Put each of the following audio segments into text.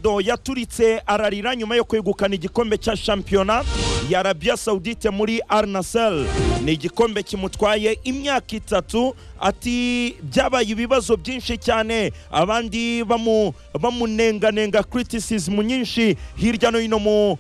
do yaturitse ararira nyuma yo kwegukana igikombe cya shampiyona ya Arabia Saudite muri Al Nassr ni igikombe kimutwaye imyaka itatu ati byabaye ibibazo byinshi cyane abandi bamu bamunenganenga criticism nyinshi hirya no hino mu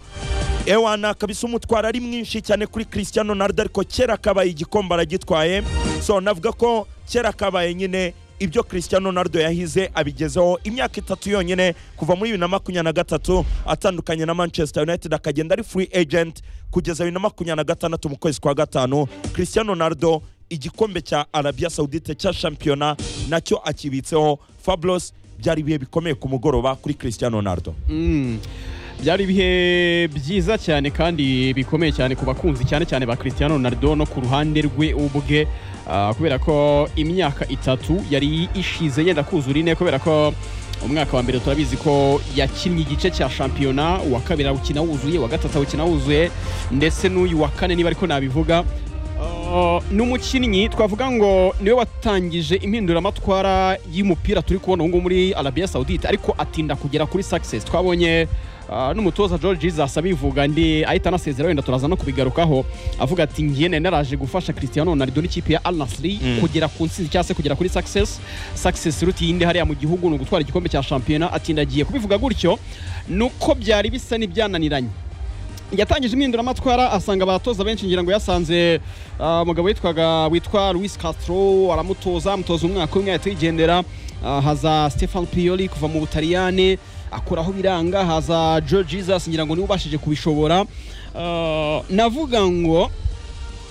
ewana kabisa umutwaro ari mwinshi cyane kuri Cristiano Ronaldo ariko kera kabaye igikombe aragitwaye so navuga ko kera kabaye nyine ibyo Cristiano Ronaldo yahize abigezeho imyaka itatu yonyine kuva muri bibiri na makumyabiri na gatatu atandukanye na Manchester United akagenda ari free agent kugeza bibiri na makumyabiri na gatandatu mu kwezi kwa gatanu Cristiano Ronaldo igikombe cya Arabia Saudite cya shampiyona nacyo akibitseho Fabulous byari ibihe bikomeye ku mugoroba kuri Cristiano Ronaldo Mm. byari ibihe byiza cyane kandi bikomeye cyane ku bakunzi cyane cyane ba Cristiano Ronaldo no ku ruhande rwe ubwe ah, kubera ko imyaka itatu yari ishize yenda kuzura ine kubera ko umwaka wa mbere turabizi ko yakinnye igice cya shampiyona uwa kabiri awukina wuzuye uwa gatatu awukina wuzuye ndetse n'uyu wa kane niba ariko nabivuga Ah, ni umukinnyi twavuga ngo niwe watangije impinduramatwara y'umupira turi kubona ubu ngubu muri Arabia Saudite ariko atinda kugera kuri success twabonye ah, n'umutoza George Jesus abivuga ndi ahita anasezera wenda turaza no kubigarukaho avuga ati ngiye nari naraje gufasha Cristiano Ronaldo n'ikipe ya Al Nassr Mm. kugera ku ntsinzi cyangwa se kugera kuri success success iruta iyindi hariya mu gihugu ni ugutwara igikombe cya shampiyona atindagiye kubivuga gutyo nuko byari bisa n'ibyananiranye yatangije impinduramatwara asanga abatoza benshi ngira ngo yasanze ah, umugabo witwaga witwa Luis Castro aramutoza amutoza umwaka umwe yahita yigendera Ah, haza Stefan Pioli kuva mu Butaliyane akuraho biranga haza Joe Jesus ngira ngo niwe ubashije kubishobora Ah, navuga ngo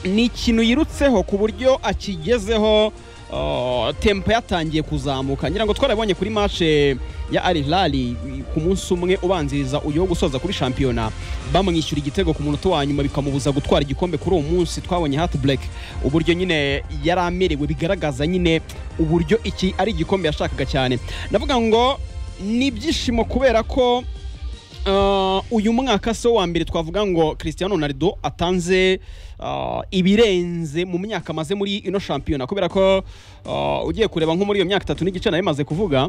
ni ikintu yirutseho ku buryo akigezeho uh, tempo yatangiye kuzamuka ngira ngo twarabonye kuri match ya Al Hilal ku munsi umwe ubanziriza uyu wo gusoza kuri shampiyona bamwishyura igitego ku munota wa nyuma bikamubuza gutwara igikombe kuri uwo munsi twabonye Heartbreak uburyo nyine yari amerewe bigaragaza nyine uburyo iki ari igikombe yashakaga cyane navuga ngo ni ibyishimo kubera ko Uh, uyu mwaka se wa mbere twavuga ngo Cristiano Ronaldo atanze uh, ibirenze mu myaka amaze muri ino shampiyona kubera ko uh, ugiye kureba nko muri iyo myaka itatu n'igice nayo imaze kuvuga